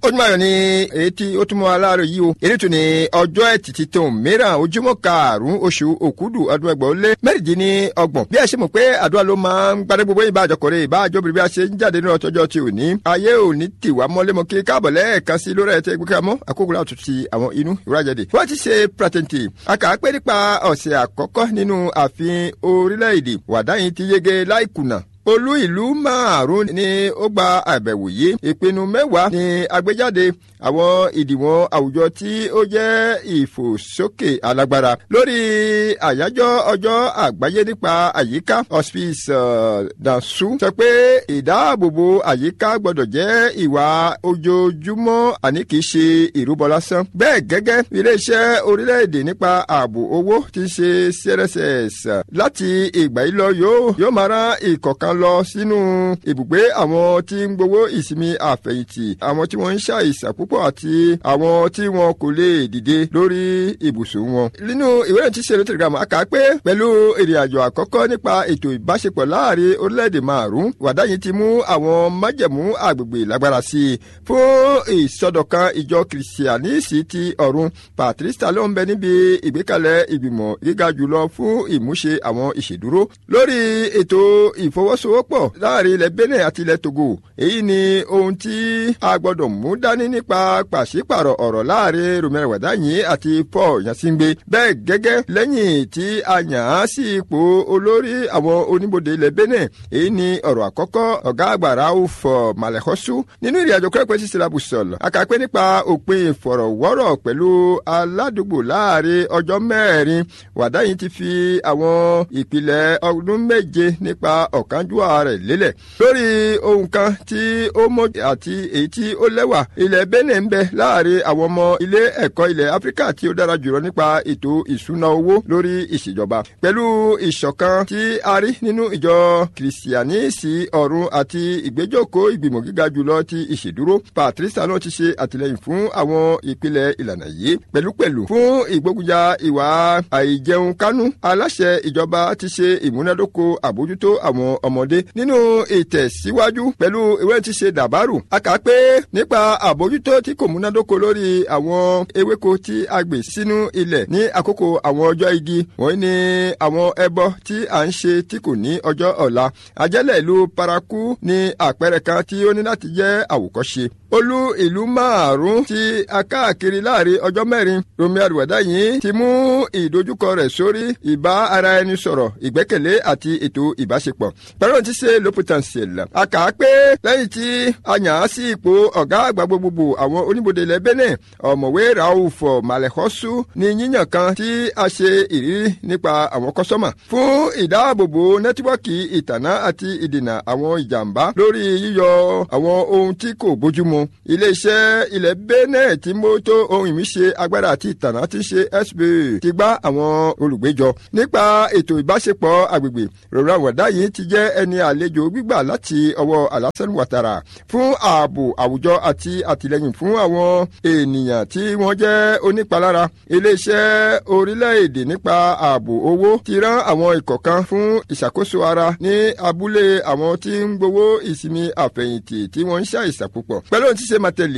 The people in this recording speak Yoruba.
ojúmọ́ ayọ̀ ni èyí tí ó túnmọ̀ aláàárọ̀ yìí o èyí tún ní ọjọ́ ẹtì títún mìíràn ojúmọ́ karùn-ún oṣù òkúdù ọdún ẹgbẹ̀ ó lé mẹ́rìndínlọ́gbọ̀n bí a ṣe mọ̀ pé àdúrà ló máa ń gbadé gbogbo ìbá àjọkọ̀rẹ́ ìbá àjọbìnrin bí a ṣe ń jáde nínú ọjọ́ tí ò ní ayé ò ní tìwá mọ́lẹ́mọ́ kí káàbọ̀ lẹ́ẹ̀kan sí lórí ẹ̀ tẹ́ gbé kámọ́ àkókò láti ti àwọn inú ìwúrájáde wọ́n ti ṣe pratenti àkà pé nípa ọ̀sẹ̀ àkọ́kọ́ nínú ààfin orílẹ̀-èdè wàdáyìn ti yege láìkùnà olú ìlú márùn ni ó gba àbẹ̀wò yìí ìpinnu mẹ́wàá ni agbéjáde àwọn ìdìwọ̀n àwùjọ tí ó jẹ́ ìfòsókè alágbára lórí àyájọ́ ọjọ́ àgbáyé nípa àyíká hospice dansu sọ pé ìdáàbòbò àyíká gbọ́dọ̀ jẹ́ ìwà ojoojúmọ́ àní kì í ṣe ìrúbọ lásán bẹ́ẹ̀ gẹ́gẹ́ iléeṣẹ́ orílẹ̀-èdè nípa ààbò owó ti ṣe crss láti ìgbà yìí lọ yóò yóò máa rán ìkọ̀kan kan lọ sínú ibùgbé àwọn tí ń gbowó ìsinmi àfẹ̀yìntì àwọn tí wọ́n ń ṣàìsàn púpọ̀ àti àwọn tí wọn kò lè dìde lórí ibùsùn wọn. nínú ìwé ìrìn tí ṣẹlẹ̀ telegram a kà á pé pẹ̀lú ìrìn àjò àkọ́kọ́ nípa ètò ìbáṣepọ̀ láàrin orílẹ̀-èdè márùn-ún wàdáyìn ti mú àwọn májẹ̀mú àgbègbè lágbára sí i fún ìsọdọ̀kan ìjọ kìrìsìánísì ti ọ̀run patrista ló ń bẹ níbi ìgbékalẹ̀ ìgbìmọ̀ gíga jùlọ fún ìmúṣe àwọn ìṣèdúró lórí ètò ìfọwọ́s ìfọwọ́sowọ́pọ̀ láàrin ilẹ̀ benin àti ilẹ̀ togo èyí ni ohun tí a gbọ́dọ̀ mú dání nípa pàṣípàrọ̀ ọ̀rọ̀ láàrin romero wàdáyìn àti paul yansingbe bẹ́ẹ̀ gẹ́gẹ́ lẹ́yìn tí a yàn án sí ipò olórí àwọn oníbodè ilẹ̀ benin èyí ni ọ̀rọ̀ àkọ́kọ́ ọ̀gá àgbà rauf malekhosu nínú ìrìn àjò kẹ́kọ̀ọ́ sí silabusol akàpẹ́ nípa òpin ìfọ̀rọ̀wọ́rọ̀ pẹ̀lú aládùúgbò láàrin ọjọ́ mẹ́rin wàdáyìn ti fi àwọn ìpìlẹ̀ ọdún méje nípa ọ̀kan àdúrà rẹ̀ lélẹ̀. lórí ohun kan tí ó mọ àti èyí tí ó lẹ́wà ilẹ̀ benin ń bẹ láàrin àwọn ọmọ ilé ẹ̀kọ́ ilẹ̀ áfíríkà tí ó dára jùlọ nípa ètò ìṣúná owó lórí ìṣèjọba. pẹ̀lú ìṣọ̀kan tí a rí nínú ìjọ kìrìsìánísì ọ̀run àti ìgbẹ́jọ́kọ̀ ìgbìmọ̀ gíga jùlọ ti ìṣèdúró patricia náà ti ṣe àtìlẹyìn fún àwọn ìpìlẹ̀ ìlànà yìí pẹ̀lúpẹ̀lú fún ìgbógunjà ìwà àìjẹun kánú aláṣẹ ìjọba ti ṣe ìmúnádóko àbójútó àwọn ọmọdé nínú ìtẹ̀síwájú pẹ̀lú ìwé tí ṣe dàbárù a kà pé nípa àbójútó tí kò múnádóko lórí àwọn ewéko tí a gbè sínú ilẹ̀ ní àkókò àwọn ọjọ́ igi wọ́n ní àwọn ẹbọ tí à ń ṣe tí kò ní ọjọ́ ọ̀la àjẹ́lẹ̀ ìlú paraku ní àpẹẹrẹ kan tí ó ní láti jẹ́ àwòkọ́ṣe olú ìlú márùn tí a káàkiri láàrin ọjọ́ mẹ́rin romi àdùwẹ̀dá yìí ti mú ìdojúkọ rẹ̀ sórí ìbá ara ẹni sọ̀rọ̀ ìgbẹ́kẹ̀lé àti ètò ìbáṣepọ̀ pẹ̀lú ti ṣe ló potentiel. a kà á pé lẹ́yìn tí a yàn án sí ipò ọ̀gá àgbà gbogbogbò àwọn oníbodè ilẹ̀ benin ọ̀mọ̀wé rauf malekhosu ní yíyàn kan tí a ṣe ìrírí nípa àwọn kọ́sọ́mà fún ìdáàbòbò nẹ́tíwọ́ọ̀kì ìtànà àti ìdènà àwọn ìjàmbá lórí yíyọ àwọn ohun tí kò bójúmu iléeṣẹ́ ilẹ̀ benin tí mójútó ohun ìmíṣe agbára àti ìtànà ti ṣe sba ti gbá àwọn olùgbéjọ nípa ètò ìbáṣepọ̀ agbègbè rọra wọ̀dá yìí ti jẹ́ ẹni àlejò gbígbà láti ọwọ́ Alassane Ouattara fún ààbò àwùjọ àti àtìlẹyìn fún àwọn ènìyàn tí wọ́n jẹ́ onípalára iléeṣẹ́ orílẹ̀-èdè nípa ààbò owó ti rán àwọn ikọ̀ kan fún ìṣàkóso ara ní abúlé àwọn tí ń gbowó ìsinmi àfẹ̀yìntì tí wọ́n ń ṣàìsàn púpọ̀ pẹ̀lú ohun tí ṣe máa tẹ̀lé